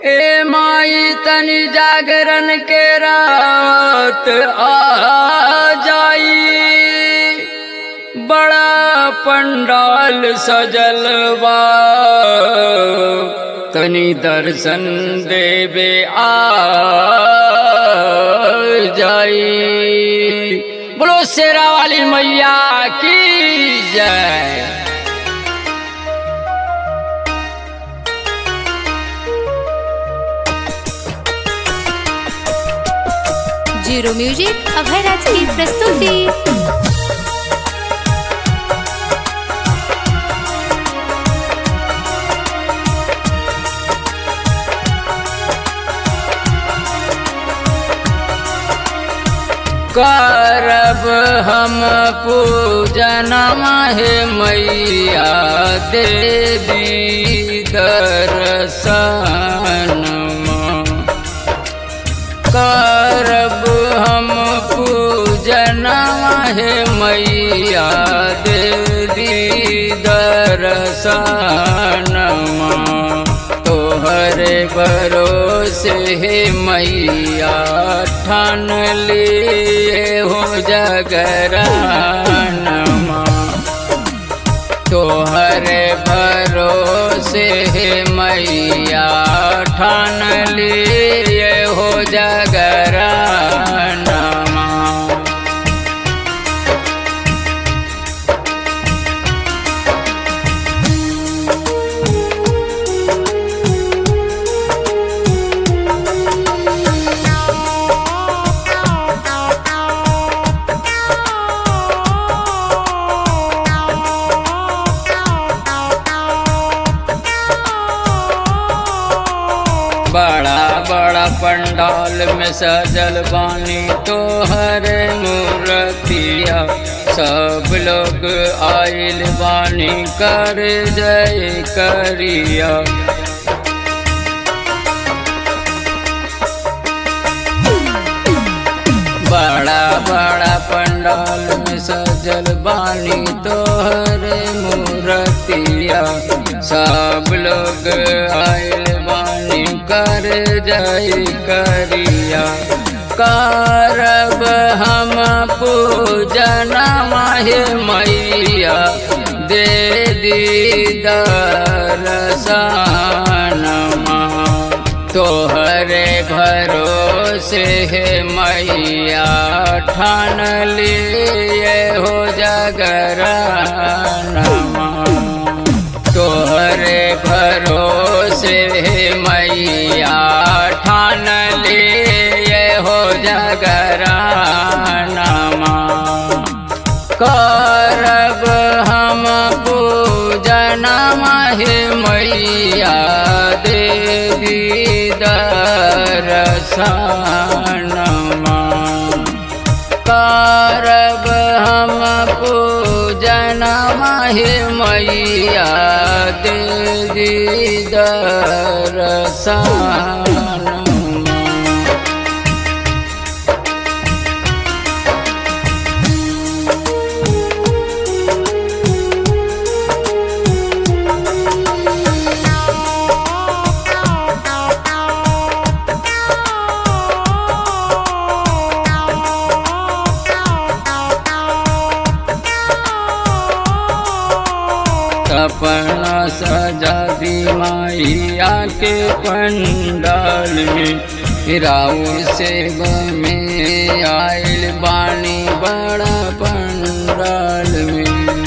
ए माई तनी जागरण के रात आ जाई बड़ा पंडाल सजल बा तनी दर्शन देवे आ जाई बोलो शेरा वाली मैया की जय जीरो म्यूजिक अभय राज की प्रस्तुति करब हम पूजन हे मैया देवी दर्शन करब हम पूजन हे मैया देवी दर्शन तोहरे भरोसे हे मैया ठान लिए हो जगरान तोहरे भरोसे हे मैया ठान लिए हो जगरान बड़ा बड़ा पंडाल में सजल बानी तोहरे मूर्तिया सब लोग आइल बानी कर जय करिया बड़ा बड़ा पंडाल में सजल बानी तोहरे मूर्तिया सब लोग आइल बानी कर जय करिया करब हम पूजन माहे मैया दे दीदार सानमा तोहरे भरोसे है मैया ठान लिए हो जगरानमा तोहरे भरोसे है मैया ठान लिए हो जगरानमा करब हम पूजन हे मैया देवी दर्शनमा करब हम पूजन हे मैया देवी दर्शनमा सपना सजा दी माइया के पंडाल में राउर सेवा में आइल बानी बड़ा पंडाल में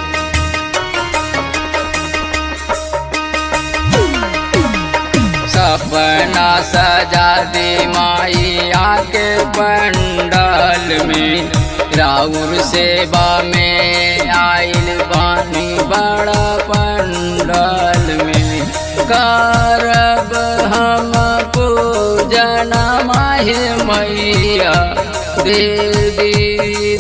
सपना सजा दी माइया के पंडाल में राउर सेवा में आइल बानी बड़ा पंडाल में करब हम पूजन माहे मैया देवी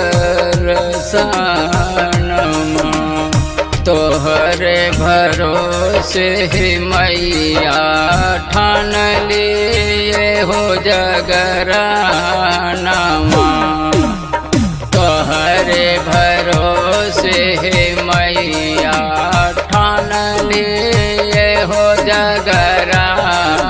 दर्शनमा तोहरे भरोसे ही मैया ठान लिए हो जगरानमा तोहरे भरोसे हे मैया ठान लिए हो जगरा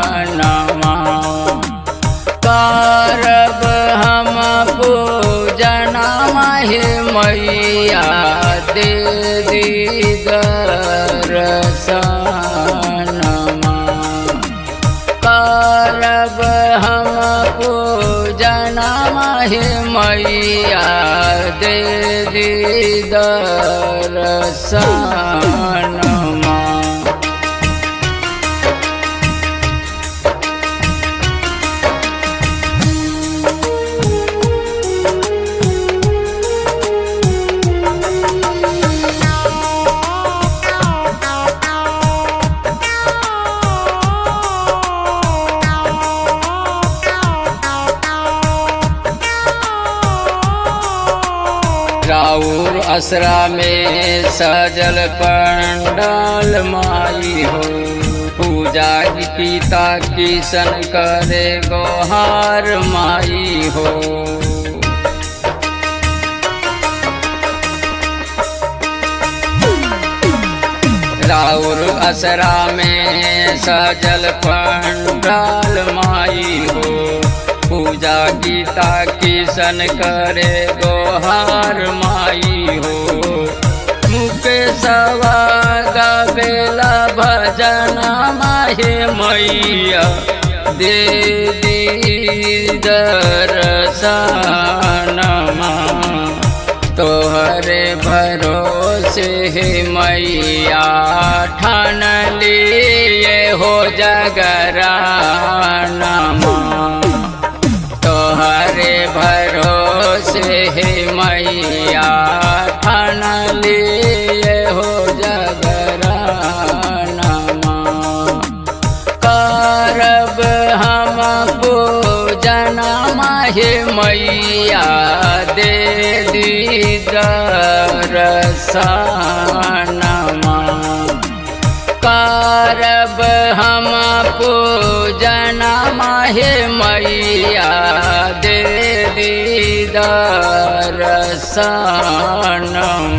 माहे मैया दे दी दरसनमा राउर असरा में सजल पंडाल माई हो पूजा की पिता किशन करे गोहार माई हो राउर असरा में सजल पंडाल माई हो पूजा गीता किशन करे गोहार माई हो मुके सवा गबेला भजन माहे मैया दे दी दरसनमा तोहरे भरोसे हे मैया ठान लिए हो जगरानमा तोहरे भरोसे हे मैया ठान लिए हो जगरानमा करब हम पूजना हे मैया दे दी दरसनमा करब हम पूजना हे मैया दे दी दरसनमा